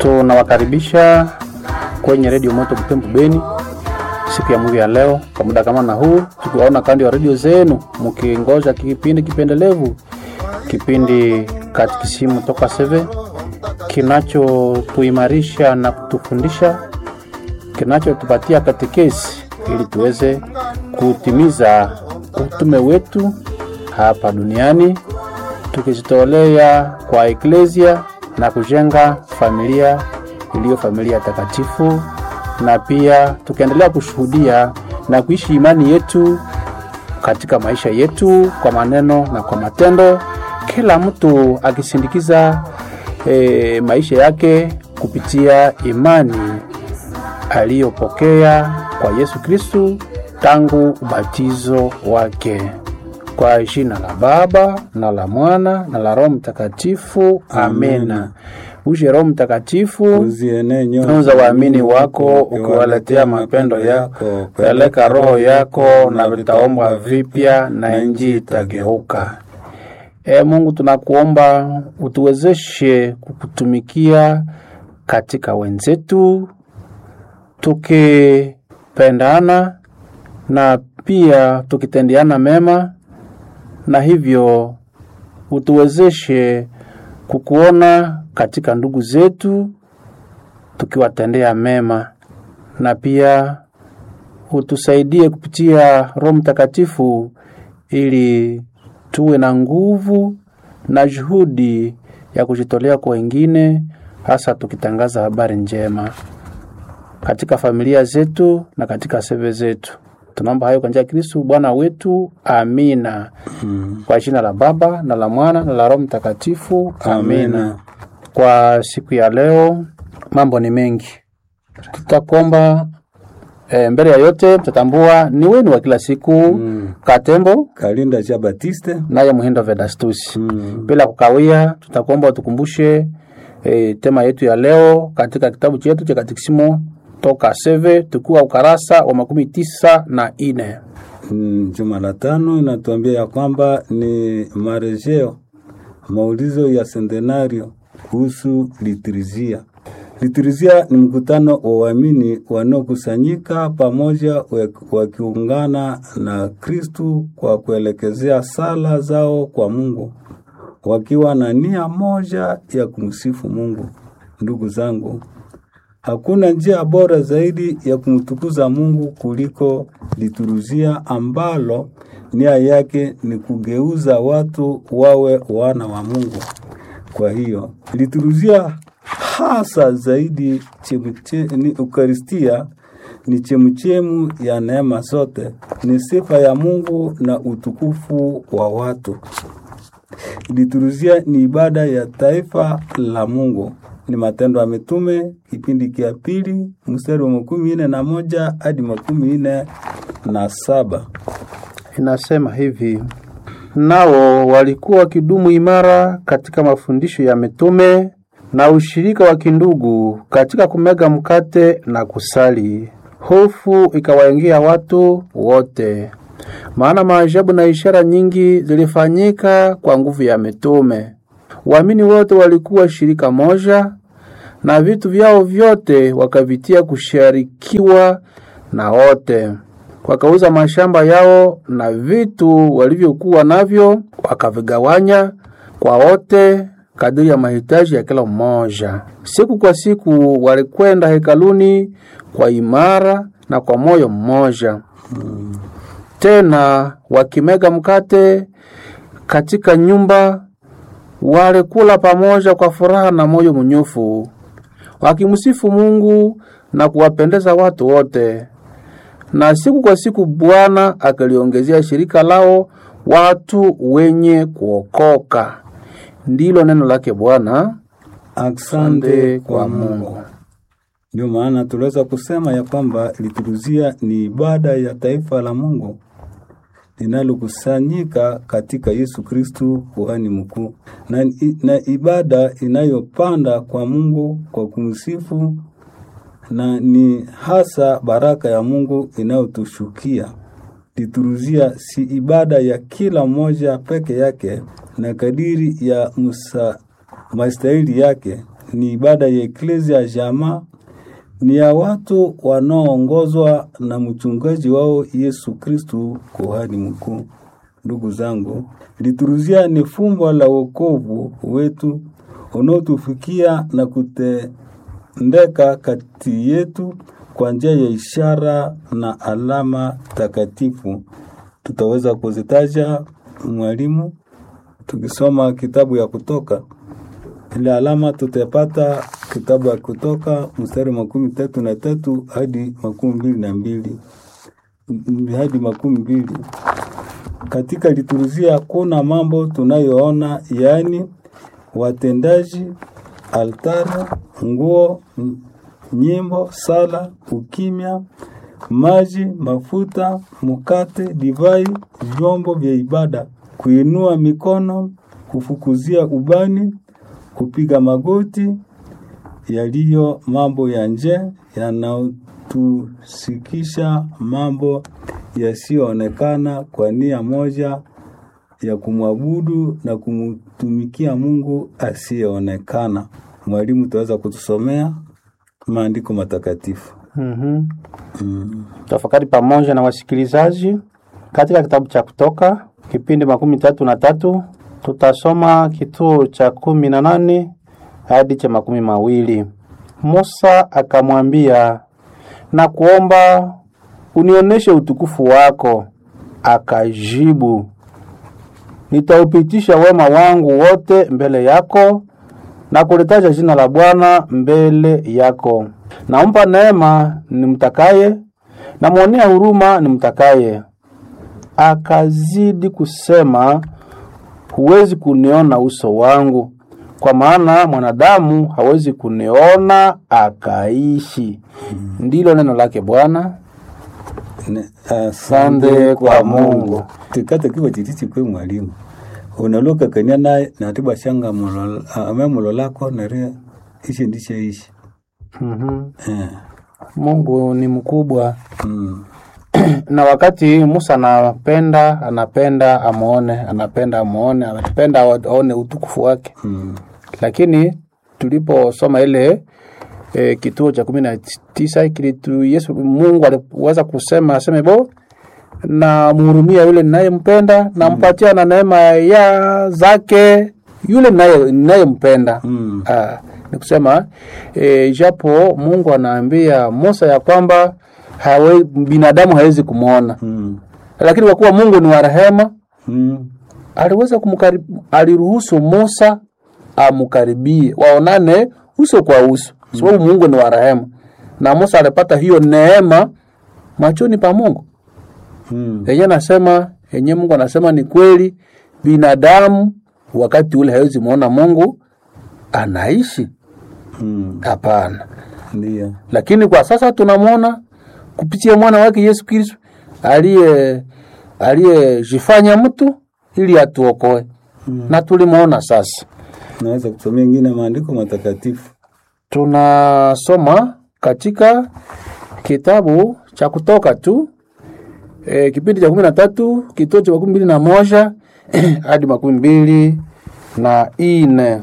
Tunawakaribisha kwenye redio Moto Butembo Beni siku ya Mungu ya leo kwa muda kama na huu, tukiwaona kando ya redio zenu mkingoja kipindi kipendelevu, kipindi katikisimu toka seve kinachotuimarisha na kutufundisha, kinachotupatia katekesi ili tuweze kutimiza utume wetu hapa duniani tukijitolea kwa eklesia na kujenga familia iliyo familia takatifu, na pia tukiendelea kushuhudia na kuishi imani yetu katika maisha yetu kwa maneno na kwa matendo, kila mtu akisindikiza e, maisha yake kupitia imani aliyopokea kwa Yesu Kristu tangu ubatizo wake. Kwa jina la Baba na la Mwana na la Roho Mtakatifu, amena. Uje Roho Mtakatifu, Uzienee nyoyo tunza waamini wako, ukiwaletea mapendo yako. Peleka roho yako, na vitaombwa vipya, na nchi itageuka. E Mungu, tunakuomba utuwezeshe kukutumikia katika wenzetu, tukipendana na pia tukitendeana mema, na hivyo utuwezeshe kukuona katika ndugu zetu tukiwatendea mema, na pia utusaidie kupitia Roho Mtakatifu ili tuwe na nguvu na juhudi ya kujitolea kwa wengine, hasa tukitangaza habari njema katika familia zetu na katika seve zetu. Tunaomba hayo kwa njia ya Kristo Bwana wetu, amina. Mm. Kwa jina la Baba na la Mwana na la Roho Mtakatifu, amina. Amina. Kwa siku ya leo mambo ni mengi, tutakuomba e, mbele ya yote mtatambua ni wenu wa kila siku Mm. Katembo Kalinda cha Batiste. naye Muhindo Vedastusi. Mm. Bila kukawia, tutakuomba utukumbushe e, tema yetu ya leo katika kitabu chetu cha Katekisimo toka seve tukiwa ukarasa wa makumi tisa na ine. Mm, Juma la tano inatuambia ya kwamba ni marejeo maulizo ya sentenario kuhusu liturujia. Liturujia ni mkutano wa waamini wanaokusanyika pamoja wak- wakiungana na Kristu kwa kuelekezea sala zao kwa Mungu wakiwa na nia moja ya kumsifu Mungu. Ndugu zangu, Hakuna njia bora zaidi ya kumtukuza Mungu kuliko liturujia ambalo nia yake ni kugeuza watu wawe wana wa Mungu. Kwa hiyo liturujia hasa zaidi chemuche, ni Ukaristia ni chemuchemu ya neema zote, ni sifa ya Mungu na utukufu wa watu. Liturujia ni ibada ya taifa la Mungu. Ni Matendo ya Mitume kipindi kia pili mstari wa makumi nne na moja hadi makumi nne na saba. Inasema hivi: nao walikuwa wakidumu imara katika mafundisho ya mitume na ushirika wa kindugu katika kumega mkate na kusali. Hofu ikawaingia watu wote, maana maajabu na ishara nyingi zilifanyika kwa nguvu ya mitume. Waamini wote walikuwa shirika moja, na vitu vyao vyote wakavitia kusharikiwa na wote wakauza mashamba yao na vitu walivyokuwa navyo wakavigawanya kwa wote kadiri ya mahitaji ya kila mmoja. Siku kwa siku walikwenda hekaluni kwa imara na kwa moyo mmoja, tena wakimega mkate katika nyumba, walikula pamoja kwa furaha na moyo mnyofu, wakimsifu Mungu na kuwapendeza watu wote na siku kwa siku Bwana akaliongezea shirika lao watu wenye kuokoka. Ndilo neno lake Bwana. Asante kwa Mungu. Ndio maana tunaweza kusema ya kwamba liturujia ni ibada ya taifa la Mungu linalokusanyika katika Yesu Kristu kuhani mkuu, na, na ibada inayopanda kwa Mungu kwa kumsifu na ni hasa baraka ya Mungu inayotushukia. Liturujia si ibada ya kila mmoja peke yake na kadiri ya musa mastahili yake, ni ibada ya eklezia ya jamaa, ni ya watu wanaoongozwa na mchungaji wao Yesu Kristu, kuhani mkuu. Ndugu zangu, liturujia ni fumbo la wokovu wetu unaotufikia na kutendeka kati yetu kwa njia ya ishara na alama takatifu. Tutaweza kuzitaja mwalimu, tukisoma kitabu ya Kutoka. Ile alama tutapata kitabu ya Kutoka mstari makumi tatu na tatu hadi makumi mbili na mbili hadi makumi mbili. Katika liturujia kuna mambo tunayoona, yaani watendaji, altare, nguo, m- nyimbo, sala, ukimya, maji, mafuta, mkate, divai, vyombo vya ibada, kuinua mikono, kufukuzia ubani, kupiga magoti, yaliyo mambo ya nje yanayotusikisha mambo yasiyoonekana kwa nia moja ya kumwabudu na kumtumikia Mungu asiyeonekana. Mwalimu, utaweza kutusomea maandiko matakatifu? Mhm. Tafakari pamoja na wasikilizaji katika kitabu cha Kutoka kipindi makumi tatu na tatu tutasoma kituo cha kumi na nane hadi cha makumi mawili. Musa akamwambia, na kuomba unionyeshe utukufu wako. Akajibu, nitaupitisha wema wangu wote mbele yako na kulitaja jina la Bwana mbele yako. Nampa neema nimtakaye, namwonea huruma nimtakaye. Akazidi kusema, huwezi kuniona uso wangu, kwa maana mwanadamu hawezi kuniona akaishi. Ndilo neno lake Bwana. Ne- Asante kwa Mungu. tikata kiwa chititi kwe mwalimu unaloka kania naye natiba shanga mulola- ah, ame mulolako nere ishi ndishe ishi Mhm. eh. Mungu ni mkubwa mm. na wakati Musa anapenda anapenda amuone, anapenda amuone, anapenda aone utukufu wake Mm. lakini tuliposoma ile e, kituo cha kumi na tisa kilitu Yesu Mungu aliweza kusema aseme bo na mhurumia yule ninayempenda nampatia na neema ya zake yule ninaye- ninayempenda Mm. Ah, ni kusema e, japo Mungu anaambia Musa ya kwamba hawe, binadamu hawezi kumwona Mm. lakini kwa kuwa Mungu ni wa rehema Mm. aliweza kumkarib, aliruhusu Musa amkaribie waonane uso kwa uso, sababu Mungu ni wa rehema, na Musa alipata hiyo neema machoni pa Mungu. Mm. Yenye nasema yenye Mungu anasema ni kweli, binadamu wakati ule hawezi muona Mungu anaishi, Mm. hapana. Ndiyo. Lakini kwa sasa tunamwona kupitia mwana wake Yesu Kristo aliye aliyejifanya mtu ili atuokoe na tulimwona sasa. Naweza kusomea ingine maandiko matakatifu. Tunasoma katika kitabu cha Kutoka tu e, kipindi cha kumi na tatu kituo cha makumi mbili na moja hadi makumi mbili na ine.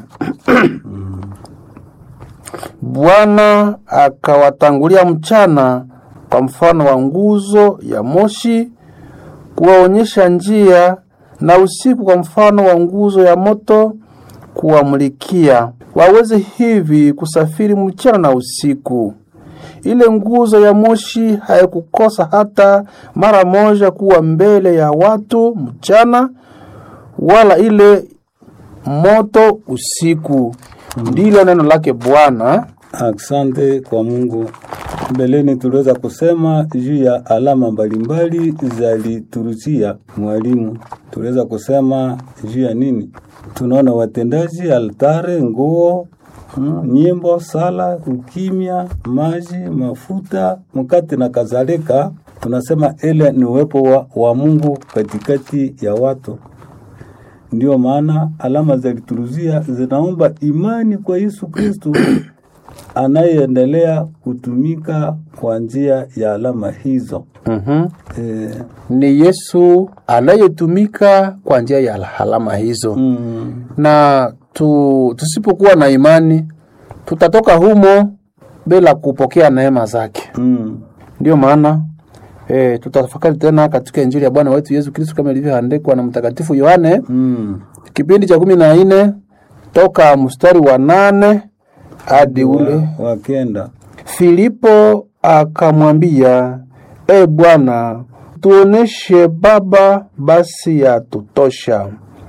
Bwana akawatangulia mchana kwa mfano wa nguzo ya moshi kuwaonyesha njia, na usiku kwa mfano wa nguzo ya moto kuwamulikia, waweze hivi kusafiri mchana na usiku. Ile nguzo ya moshi haikukosa hata mara moja kuwa mbele ya watu mchana, wala ile moto usiku. Ndilo neno lake Bwana. Asante kwa Mungu. Mbeleni tuliweza kusema juu ya alama mbalimbali za liturujia. Mwalimu, tuliweza kusema juu ya nini? Tunaona watendaji, altare, nguo, mm, nyimbo, sala, ukimya, maji, mafuta, mkate na kadhalika. Tunasema ile ni uwepo wa, wa Mungu katikati ya watu. Ndiyo maana alama za liturujia zinaomba imani kwa Yesu Kristo anayeendelea kutumika kwa njia ya alama hizo. Mhm. E, Ni Yesu anayetumika kwa njia ya alama hizo mm, na tu, tusipokuwa na imani tutatoka humo bila kupokea neema zake. Mm. Ndiyo maana e, tutafakari tena katika Injili ya Bwana wetu Yesu Kristo kama ilivyoandikwa na Mtakatifu Yohane Mm. kipindi cha kumi na nne toka mstari wa nane hadi ule Wakenda. Filipo akamwambia, e Bwana, tuoneshe Baba, basi yatutosha.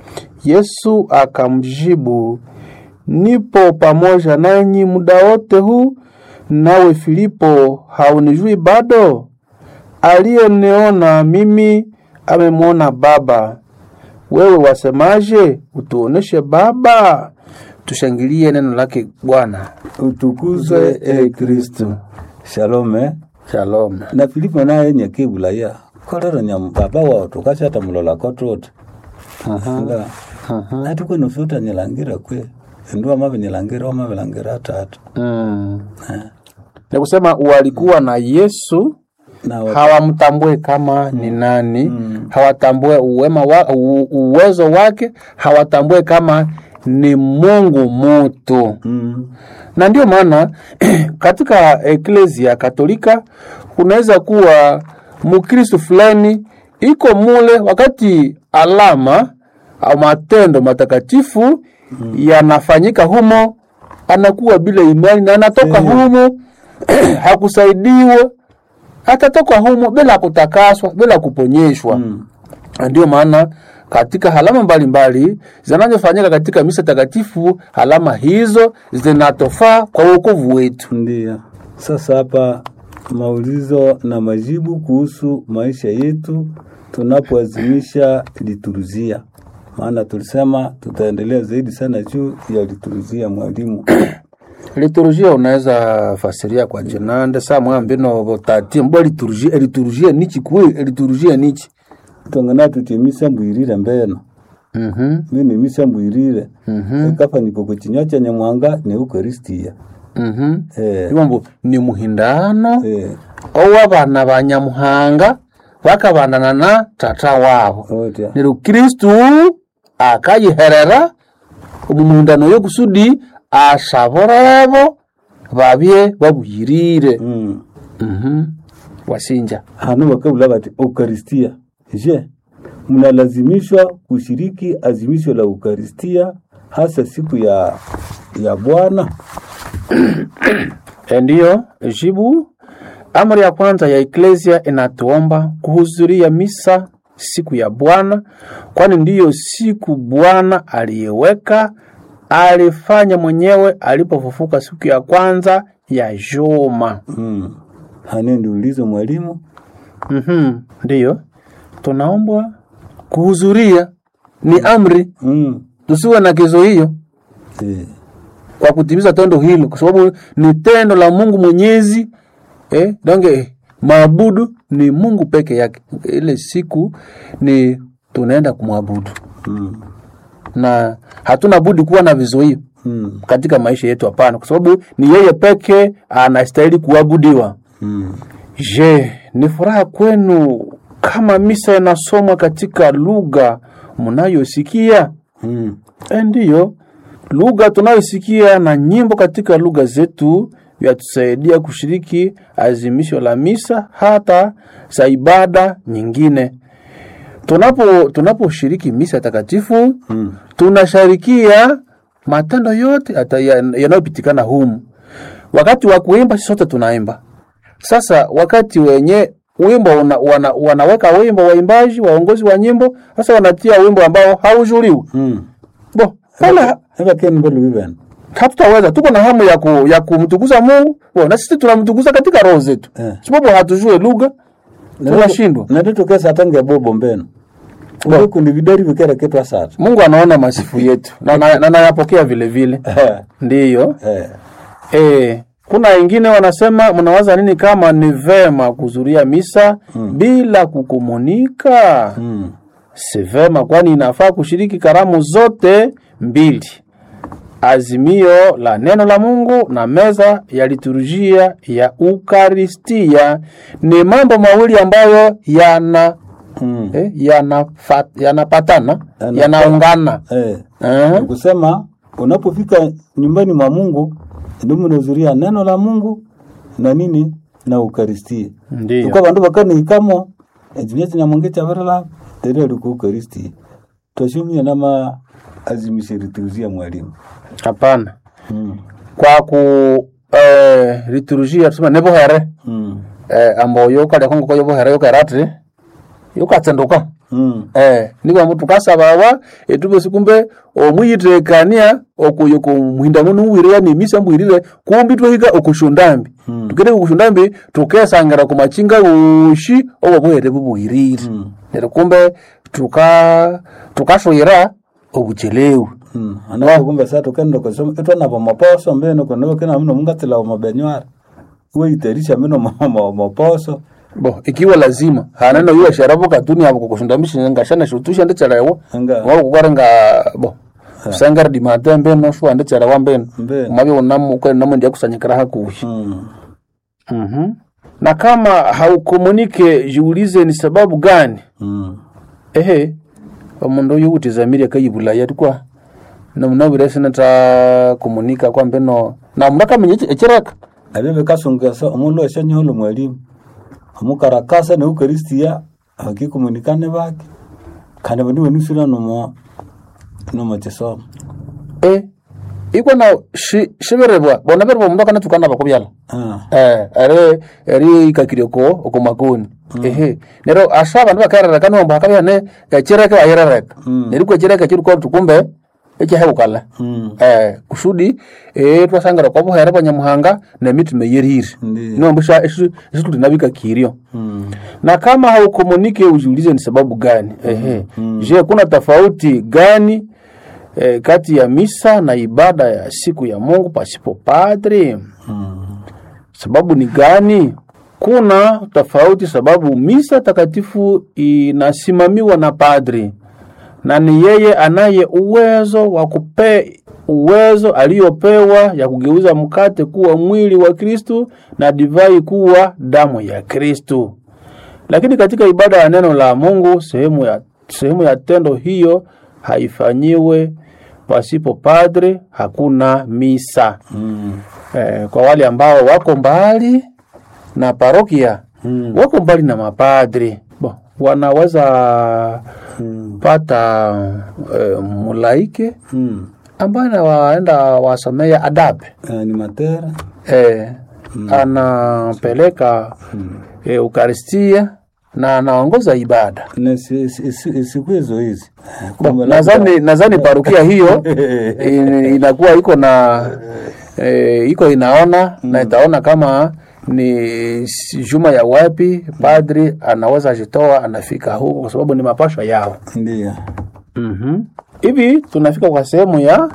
Yesu akamjibu, nipo pamoja nanyi muda wote huu, nawe Filipo haunijui bado? Aliyeniona mimi amemwona Baba. Wewe wasemaje? Utuoneshe Baba. Tushangilie neno lake Bwana. Utukuzwe e Kristo. Shalom eh? Shalom. na filipo naye nyakebulaya kolero nya baba wao tukachata mulola kotote nga atuko nusuta nilangira kwe ndua mabe nilangira wa mabe langira tatu Mm. Ni kusema walikuwa na Yesu na wa- hawamtambue kama ni nani, hawatambue uwema wa, u, uwezo wake, hawatambue kama ni Mungu mutu. mm, Na ndio maana katika eklesia Katolika kunaweza kuwa Mkristo fulani iko mule, wakati alama au matendo matakatifu yanafanyika humo, anakuwa bila imani na anatoka humo hakusaidiwa, atatoka humo bila kutakaswa, bila kuponyeshwa. mm, Na Ndio maana katika halama mbalimbali zinazofanyika katika misa takatifu, halama hizo zinatofaa kwa wokovu wetu. ndio sasa hapa maulizo na majibu kuhusu maisha yetu tunapoazimisha lituruzia maana tulisema tutaendelea zaidi sana juu ya lituruzia mwalimu Liturujia unaweza fasiria kwa jenande saa mwambino botati mbo liturujia liturujia nichi kwe liturujia nichi tongana tuti misa mbwirire mbeno mhm mini misa mbwirire mhm ekafanyiko kuchinywa cha nyamwanga ni eukaristia mhm eh, ibombo ni muhindano eh, ow'abana ba nyamuhanga bakabandana na tata wabo otya nero kristu akayiherera omumuhindano y'okusudi asaborebo babye babuyirire mm. mhm wasinja hano bakabula bati eukaristia je mnalazimishwa kushiriki azimisho la eukaristia hasa siku ya ya bwana E, ndiyo jibu. Amri ya kwanza ya eklesia inatuomba kuhudhuria misa siku ya Bwana, kwani ndiyo siku Bwana aliyeweka, alifanya mwenyewe alipofufuka siku ya kwanza ya juma. mm. hane ndiulizo mwalimu Mhm, ndiyo tunaombwa kuhudhuria, ni amri, mm. tusiwe na kizuio eh. kwa kutimiza tendo hilo, kwa sababu ni tendo la Mungu Mwenyezi eh, donge maabudu ni Mungu peke yake. Ile siku ni tunaenda kumwabudu mm. na hatuna budi kuwa na vizuio mm. katika maisha yetu, hapana, kwa sababu ni yeye peke anastahili kuabudiwa. mm. Je, ni furaha kwenu kama misa inasomwa katika lugha mnayosikia? mm. E, ndiyo lugha tunayosikia na nyimbo katika lugha zetu vyatusaidia kushiriki azimisho la misa hata za ibada nyingine. Tunapo tunaposhiriki misa takatifu mm. tunasharikia matendo yote hata ya- yanayopitikana humu. Wakati wa kuimba sisi sote tunaimba. Sasa wakati wenye wimbo una, wana, wanaweka wimbo waimbaji waongozi wa nyimbo, sasa wanatia wimbo ambao haujuliwi mm. bo wala eka ken mbelu bibena hatutaweza. Tuko na hamu ya, ku, ya kumtukuza Mungu bo, na sisi tunamtukuza katika roho zetu Eh. sababu hatujue lugha tunashindwa. natitokesa atange bobo mbeno uko kundi vidari vikera ketu asata Mungu anaona masifu yetu na na- na anayapokea vile vile, ndiyo eh. E, kuna wengine wanasema mnawaza nini kama ni vema kuzuria misa bila kukomunika? mm. Si vema, kwani inafaa kushiriki karamu zote mbili, azimio la neno la Mungu na meza ya liturujia ya Ukaristia. Ni mambo mawili ambayo yana mm. eh, yanafa- yanapatana Yana- yanaungana eh. eh, kusema unapofika nyumbani mwa Mungu ndio mnahudhuria neno la Mungu na nini na ukaristia Ndiyo. uko bandu bakanihikamo ekinya kinyamonge kyabarala tere liko ukaristia twashumia nama azimisha liturujia mwalimu Hapana. mm. Kwa ku eh, liturujia tusema nebohere mm. eh, ambo yokalya kongo ko yobohere yokerati yokatsenduka mm. eh niba mtu kasabawa etube sikumbe omwiyitekania okuyo kumuhinda muno uwirira nimisa mbwirire kumbi twahika okushundambi Mm. tukire okushundambi tukesangira ku machinga ushi obo bwere bubwirire Mm. nero kumbe tuka tukashwira obuchelewu Mm. Anapo kumbe sasa tukenda kusoma etwa na maposo mbeno kono kena mno mungatila wa mabenywara we iterisha mino ma- ma- maposo bo ikiwa lazima hanano yuwa sharabu katuni abo kukushundamisha ngashana shutusha ndechalewa Nga. wao kukwarenga bo sangara di matembe no shwa ndechalewa mbeno Mbeno. mabi unamu kwa namu ndia kusanyikira hakuhi mm. Mhm. Na kama haukomunike, jiulize ni sababu gani? mm. Ehe, omundu uyu utizamiri akayibulaya tukwa nomunabire sinata komunika kwa mbeno na murakamenya eki- ekireka abebe kasungasa omundu ashanyiholo mwalimu omukarakasa ne ukaristia akikomunikane bake kandi bandi banusira nomo nomo kisomo e iko na shi shibirebwa bona birebwa omundu akanatukana bakubyala ah. eh ere eri ikakirioko okumakoni ehe nero asha abandu bakerereka kanomba hakabya ne ekireke bayerereka Mm. neriko ekireke kiriko tukumbe ekihebukala mm. eh kusudi eh twasangira kwa buhere bwa nyamuhanga na mitume yerire Ndiyo. nombusha esu tunabika kirio mm. na kama haukomunike ujiulize ni sababu gani ehe je kuna tofauti gani eh, kati ya misa na ibada ya siku ya Mungu pasipo padri mm. sababu ni gani kuna tofauti sababu misa takatifu inasimamiwa na padri na ni yeye anaye uwezo wa kupe uwezo aliyopewa ya kugeuza mkate kuwa mwili wa Kristu na divai kuwa damu ya Kristu. Lakini katika ibada ya neno la Mungu, sehemu ya, sehemu ya tendo hiyo haifanyiwe pasipo padre, hakuna misa. mm. Eh, kwa wale ambao wako mbali na parokia Mm. wako mbali na mapadri bo, wanaweza Mm. pata eh, mulaike mm. ambaye anawaenda wasomea adabe animatera eh, anapeleka eh, ukaristia na anaongoza ibada na si- si- si- siku hizo hizi Bo, Kumbe nadhani nadhani parokia hiyo in- inakuwa iko na eh, iko inaona na itaona kama ni si- juma ya wapi padri anaweza ajitoa anafika huko kwa sababu ni mapasho yao ndio Mhm. hivi tunafika kwa sehemu ya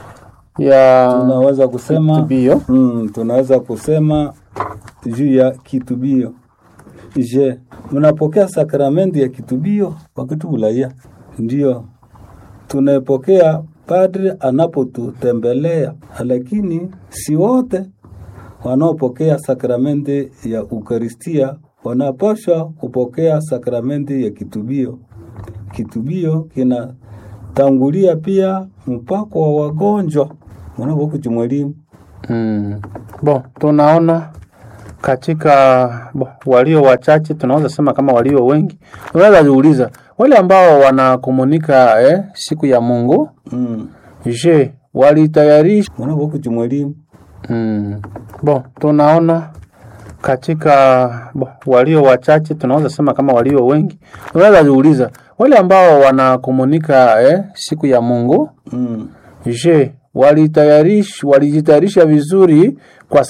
ya tunaweza kusema kitubio mm, tunaweza kusema juu ya kitubio je mnapokea sakramenti ya kitubio wakati ulaya ndio tunaepokea padri anapotutembelea lakini si wote wanaopokea sakramenti ya ukaristia wanapaswa kupokea sakramenti ya kitubio kitubio kinatangulia pia mpako wa wagonjwa unapokuti mwalimu mm. bo tunaona katika bo, walio wachache tunaweza sema kama walio wengi unaweza jiuliza wale ambao wanakomunika eh, siku ya Mungu mm. je walitayarisha unapokuti mwalimu Mm. Bo, tunaona katika bo, walio wachache tunaweza sema kama walio wengi. Unaweza jiuliza wale ambao wanakomunika eh, siku ya Mungu mm. je, walitayarisha walijitayarisha vizuri kwa